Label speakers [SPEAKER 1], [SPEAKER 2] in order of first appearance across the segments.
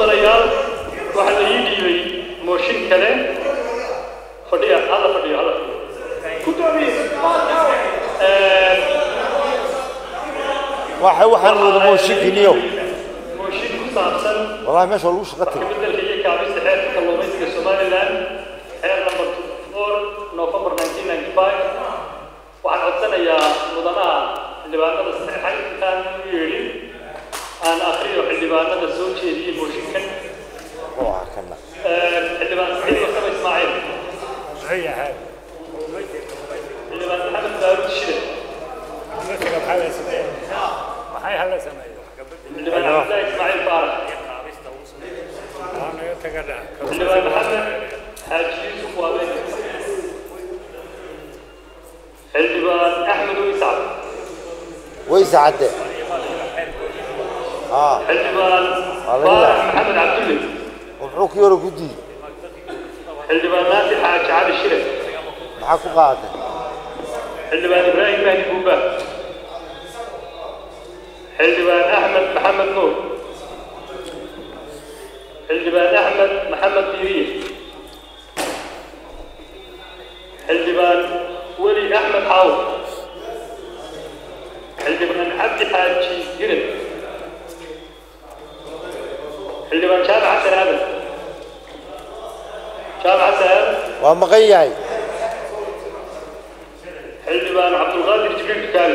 [SPEAKER 1] mudanayaal waxaa la ii dhiibay mooshin kale fadhiya hala fadhiyo hala
[SPEAKER 2] waxa waxaan wada mooshinkiniyo
[SPEAKER 1] mooshin ku saabsan
[SPEAKER 2] wallahi meesha waa lagu shaqa tagay
[SPEAKER 1] beddelka iyo kaabista xeerka kalluumaysiga somaliland xeer number four november 1995 waxaan codsanayaa mudanaha xildhibaanada saxeexay intaan u yeedhin aan akhriyo xildhibaanada soo jeediyey mooshinkan
[SPEAKER 2] oo ah kana
[SPEAKER 1] xildhibaan saciid wasama ismaaciil xildhibaan maxamed daawud shire xildhibaan cabdillaahi ismaaciil faarax xildhibaan maxamed xaaji yuusuf waabeyn xildhibaan axmed uisacad
[SPEAKER 2] way sacade haa
[SPEAKER 1] xildhibaan
[SPEAKER 2] Waa laga
[SPEAKER 1] faarax
[SPEAKER 2] yaabaa.
[SPEAKER 1] maxamed cabdulle
[SPEAKER 2] muxuu kii hore ku diiday
[SPEAKER 1] xildhibaan naasir xaaji cali shire
[SPEAKER 2] maxaa ku qaaday
[SPEAKER 1] xildhibaan ibraahim mahdi buuba xildhibaan axmed maxamed nuur xildhibaan axmed maxamed diiriye xildhibaan weli axmed xaawo xildhibaan cabdi xaaji hiran xildhibaan jaamac xasan aadan jaamac xasan aadan
[SPEAKER 2] waa maqan yahay
[SPEAKER 1] xildhibaan cabdulqaadir jibriil dukaali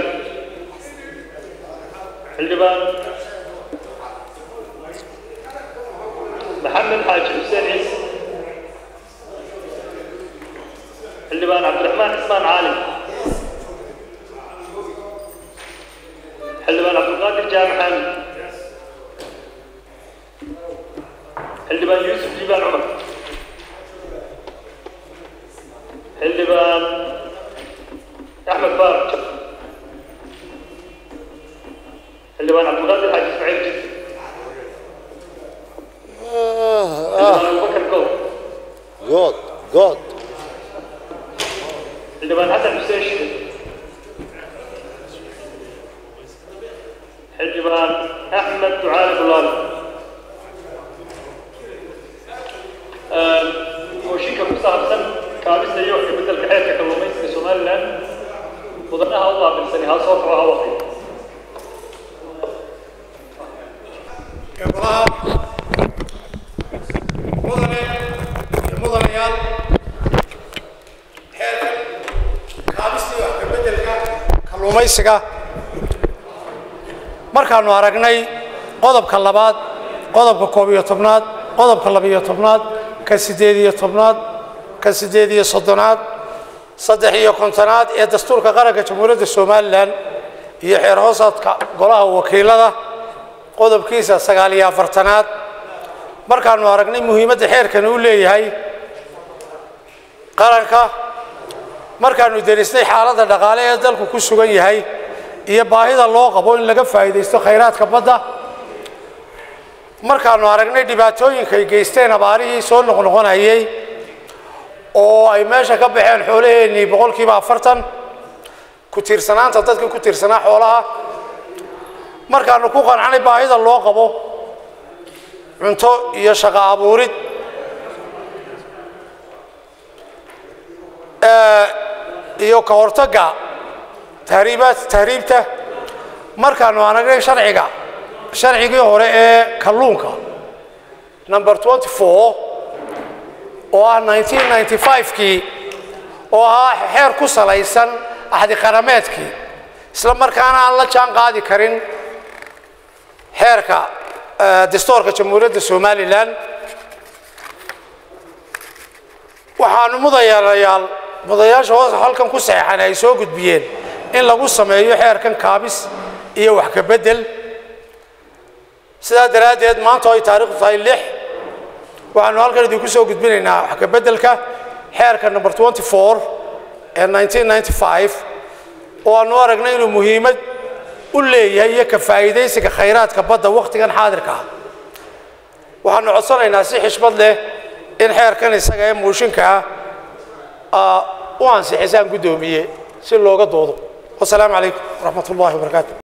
[SPEAKER 1] xildhibaan maxamed xaaji xuseen ciise xildhibaan cabdiraxmaan cismaan caalim xildhibaan cabdulqaadir jaamac xaamid xildhibaan yuusuf liibaan cumar xildhibaan أحمد بارك xildhibaan cabdulqaadir xaaji ismaaciil jid xildhibaan abubakar gow
[SPEAKER 2] good good
[SPEAKER 1] xildhibaan xasan xuseen shide xildhibaan axmed ducaali bulaali mooshinka ku saabsan kaabista iyo wax ka beddelka xeerka kalluumaysiga somaliland mudanaha u qaabilsani ha soo kaco ha waqti
[SPEAKER 3] gabdhaha mudane iyo mudanayaal xeerkan kaabistii wax ka beddelka kalluumaysiga markaanu aragnay qodobka labaad qodobka koob iyo tobnaad qodobka labiyo tobnaad ka siddeed iyo tobnaad ka siddeed iyo soddonaad saddex iyo kontonaad ee dastuurka qaranka jamhuuriyadda somalilan iyo xeer hoosaadka golaha wakiilada qodobkiisa sagaal iyo afartanaad markaanu aragnay muhiimadda xeerkani u leeyahay qaranka markaanu derisnay xaaladda dhaqaale ee dalku ku sugan yahay iyo baahida loo qabo in laga faa'iidaysto khayraadka badda markaanu aragnay dhibaatooyinka ay geysteen abaarihii soo noqnoqonayay oo ay meesha ka baxeen xoolaheennii boqolkiiba afartan ku tiirsanaanta dadkii ku tiirsanaa xoolaha markaanu ku qancanay baahida loo qabo cunto iyo shaqo abuurid ee, iyo ka hortagga tahriibaad tahriibta markaanu aragnay sharciga sharcigii hore ee kalluunka number 24 oo ah 1995kii oo ahaa xeer ku salaysan axdi qarameedkii isla markaana aan la jaan qaadi karin xeerka eh, dastuurka jamhuuriyadda somalilan waxaanu mudayarayaal mudayaasha hoos halkan ku saxeexan ay soo gudbiyeen in lagu sameeyo xeerkan kaabis iyo wax ka beddel sidaa daraaddeed maanta oo ay taariikhdu tahay lix waxaanu halkan idinku soo gudbinaynaa wax ka beddelka xeerka number 24 ee 1995 oo aanu aragnay inuu muhiimad u leeyahay iyo ka faa'iidaysiga khayraadka badda wakhtigan xaadirka ah waxaanu codsanaynaa si xishmad leh in xeerkan isaga ee muushinka ah u ansixisaan guddoomiye si looga doodo wasalaamu calaykum waraxmat ullahi wabarakaatu